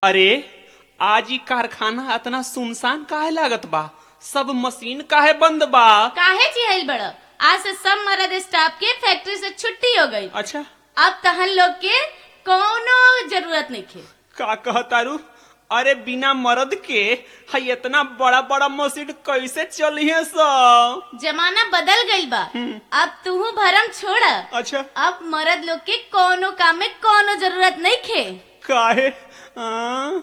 अरे आज ई कारखाना इतना सुनसान काहे लागत बा सब मशीन काहे बंद बा काहे चिहल बड़ आज से सब मर्द स्टाफ के फैक्ट्री से छुट्टी हो गई अच्छा अब तहन लोग के कोनो जरूरत नहीं खे का कहतारू अरे बिना मर्द के हई इतना बड़ा बड़ा मशीन कैसे चलिए सब जमाना बदल गईल बा अब तू भरम छोड़ अच्छा अब मर्द लोग के कोनो काम में कोनो जरूरत नहीं खे काहे हाँ?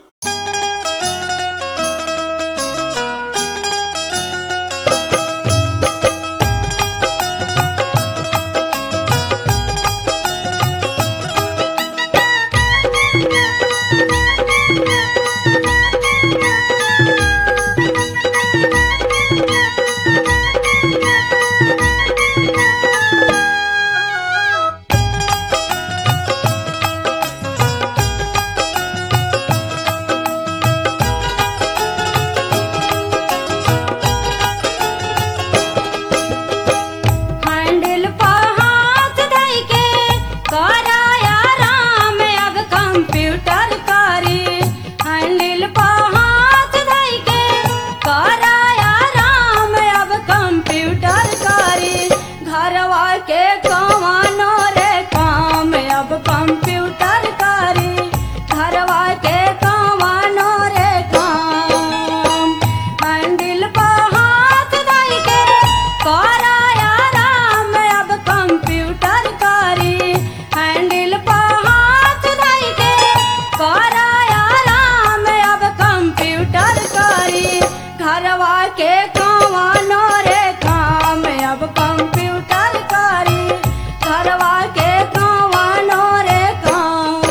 हैंडल पा हाथ धइ के कराया राम अब कंप्यूटर करी हैंडल पा हाथ धइ के कराया राम अब कंप्यूटर करी घरवा के कमानो रे काम अब कंप्यूटर करी घरवा के कमानो रे काम हैंडल पा हाथ धइ के कराया राम अब कंप्यूटर करी हैंडल पा हाथ धइ के कराया राम अब कंप्यूटर करी घरवा के कमानो रे काम अब कंप्यूटर करी घरवा के कमानो रे काम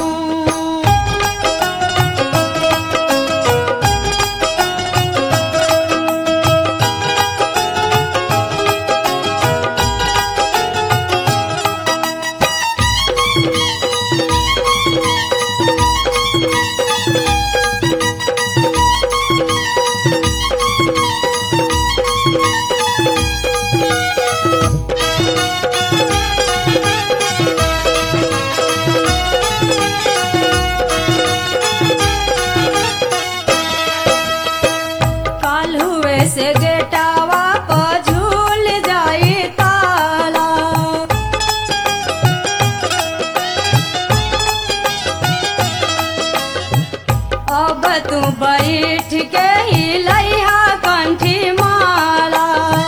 काल हुए से गेटावा पर झूल जाई ताला अब तू बैठ के ही लइहा कंठी माला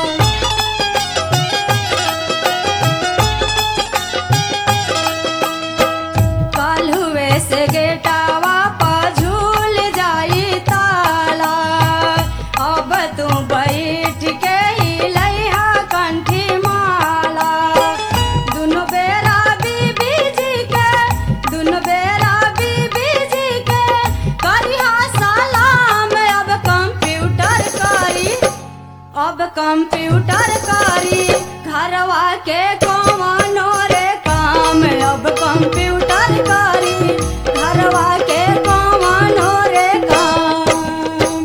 काल हुए से गेटावा पर झूल जाई ताला अब तू बैठ के ही लइहा कंठी माला दुनो बेरा बीबी जी के दुनो बेरा बीबी जी के करिहा सलाम अब कंप्यूटर करी अब कंप्यूटर करी घरवा के कमानो रे काम अब कंप्यूटर करी घरवा के कमानो रे काम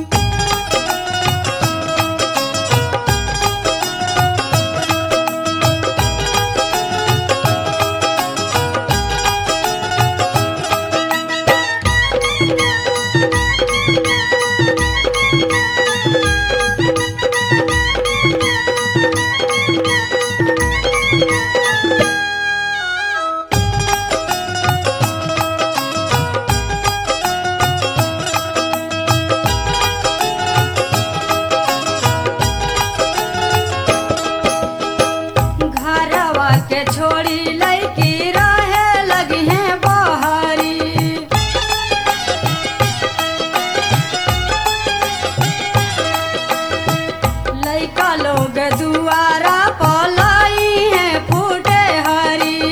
घरवा के छोड़ी लड़की रहे लगी है बहरी लइका लोग दुआरा पलाई है फूटे हरी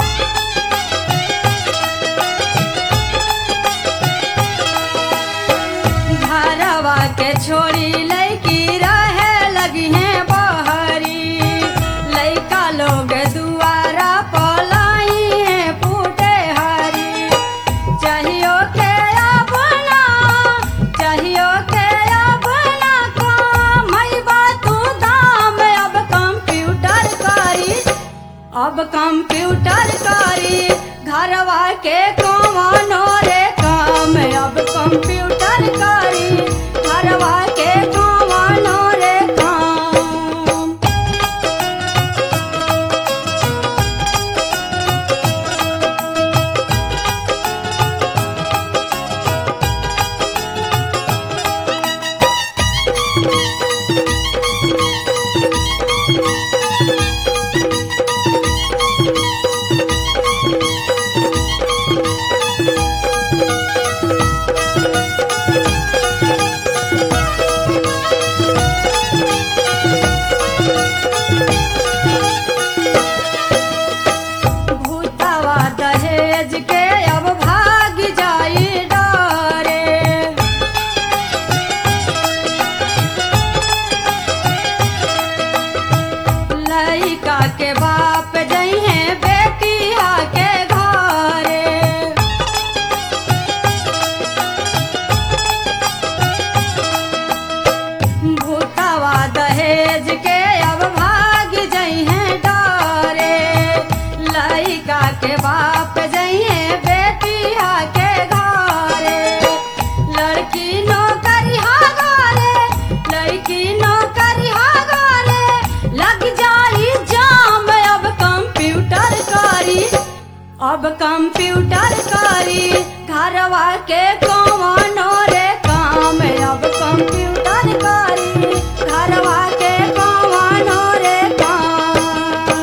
घरवा के छोड़ी लड़की रहे लगी है बहरी लइका लोग दुआरा पलाई है फूटे हरी चाहियो के अपना चाहियो के अपना काम है तू दाम अब कंप्यूटर करी अब कंप्यूटर करी घरवा के कमानो रे काम अब कंप्यूटर अब कंप्यूटर करी घरवा के कौनो रे काम अब कंप्यूटर करी घरवा के कौनो रे काम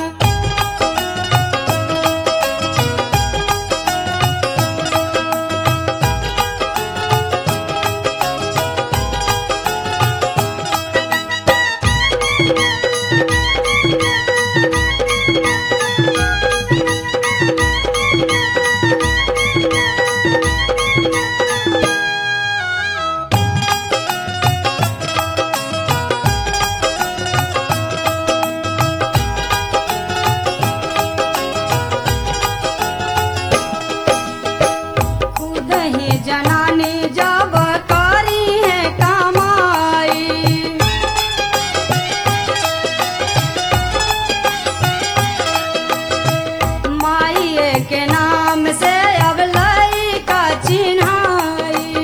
खुद ही जनानी जब करी है कमाई माइए के नाम से अब लई का चिन्हाई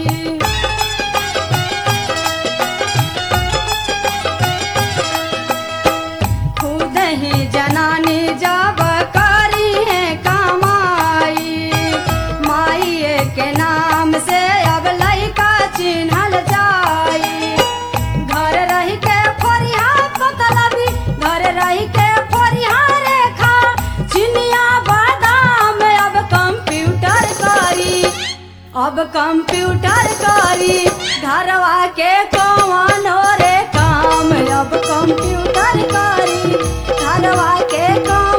खुद ही जनानी जब करी है कमाई माइए के नाम से अब लइका चिन्हल जाई घर रही के फरिया पतलबी घर रही के फरिया रेखा चिनिया बादाम अब कंप्यूटर करी अब कंप्यूटर करी घरवा के कौनो रे काम अब कंप्यूटर करी घरवा के कौन